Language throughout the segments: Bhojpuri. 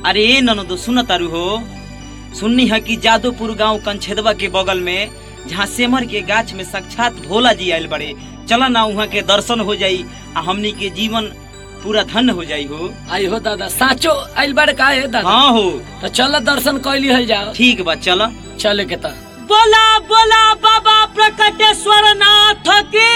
अरे ए ननदो सुन तारू हो सुननी है कि जादोपुर गांव कंछेदवा के बगल में जहाँ सेमर के गाछ में साक्षात भोला जी आयल बड़े चला ना वहाँ के दर्शन हो जाई आ हमनी के जीवन पूरा धन्य हो जाई हो आई हो दादा साचो आइल बारे का है दादा हाँ हो तो चल दर्शन कैली हल जाओ ठीक बा चला चले के ता बोला बोला बाबा प्रकटेश्वर नाथ की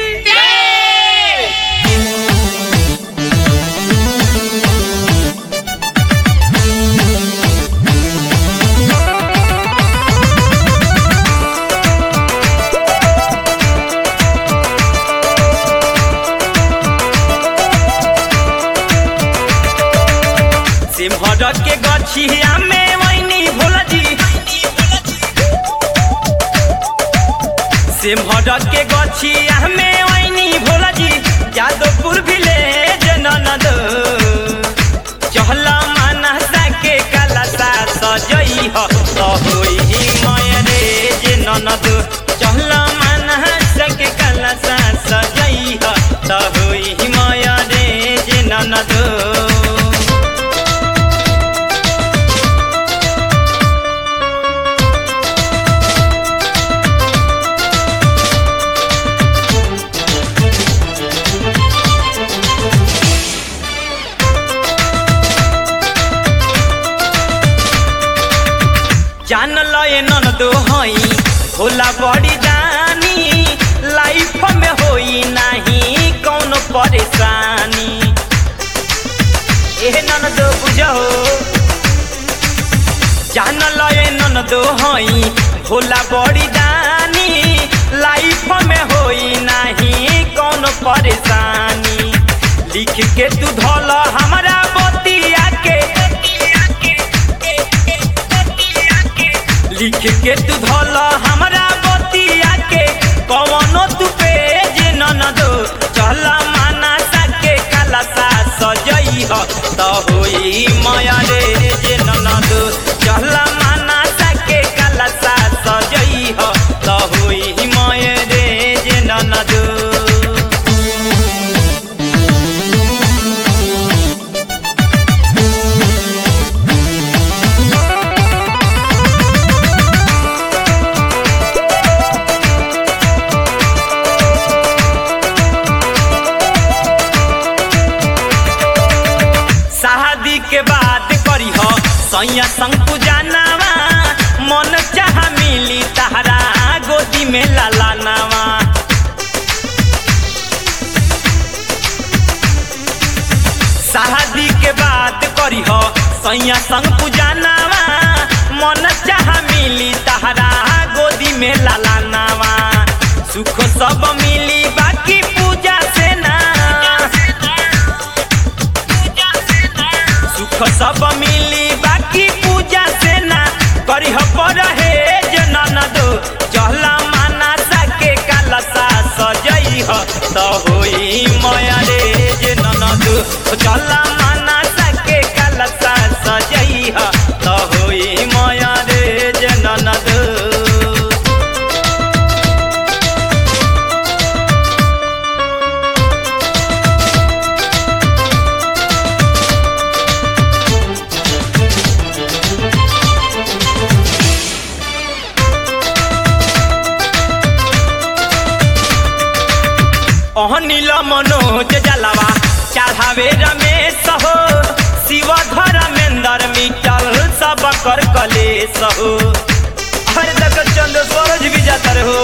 सिमहर के गछिया में वैनी भोला जी सिमहर के गछिया में वैनी भोला जी यादवपुर विलेज ननद चहला मानसा के कलसा सजई ह त होई मयरे जे ननद चहला मानसा के कलसा सजई ह त होई मयरे जे ननद जान लय ननदो हई होला बड़ी दानी लाइफ में होई नाही कौनो परेशानी एह ननदो बुझो जान लय ननदो हई होला बड़ी दानी लाइफ में होई नाही कौनो परेशानी लिख के तू धल हमरा बतिया के लिख के तू धल हमरा बतिया के कवनो तू पेज ननदो चल मानसा के कलसा सजई ह त होई माया रे जे ननदो चल मानसा के कलसा सजई ह त होई माया रे जे ननदो शादी के बाद करी हो सैया संग पूजानावा मन चाह मिली तहरा गोदी में लाला नावा शादी के बाद करी हो सैया संग पूजानावा मन चाह मिली तहरा गोदी में लाला नावा सुख सब मिली बाकी पूजा से ना सुख सब मिली बाकी पूजा से ना करी पर हे जे ननद चहला मानसा के कलसा सजई ह त होई माया रे जे ननद चहला मानसा के कलसा सजई ह त होई माया रे जे ननद अहनिल मनोज जलवा चढ़ावे रमेश हो शिव धर्मेंद्र मिटल सब कर कलेश हो हर तक चंद्र सूरज भी जाता हो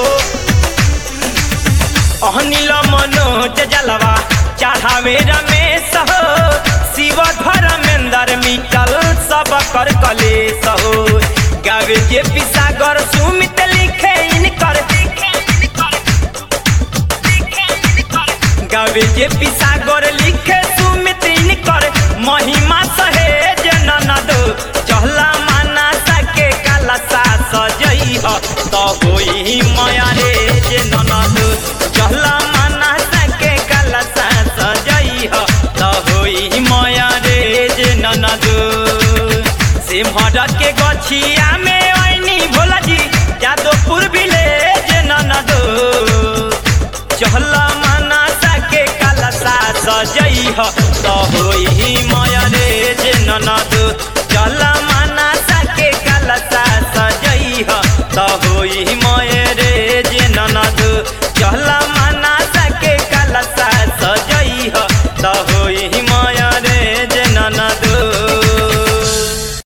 अहनिल मनोज जलवा चढ़ावे रमेश हो शिव धर्मेंद्र मिटल सब कर कलेश हो गावे के पिसागर सुमित लिखे इनकर गावे जे पिसागर लिखे सुमित इनकर महिमा सहेज ननद चहला मानसा के कलसा सजई ह त होई माया रे जे ननद चहला मानसा के कलसा सजई ह त होई माया रे जे ननद सिमहर के गछिया में ऐनी भोला जी यादवपुर विलेज ननद चहला मानसा के कलसा सजई ह त होई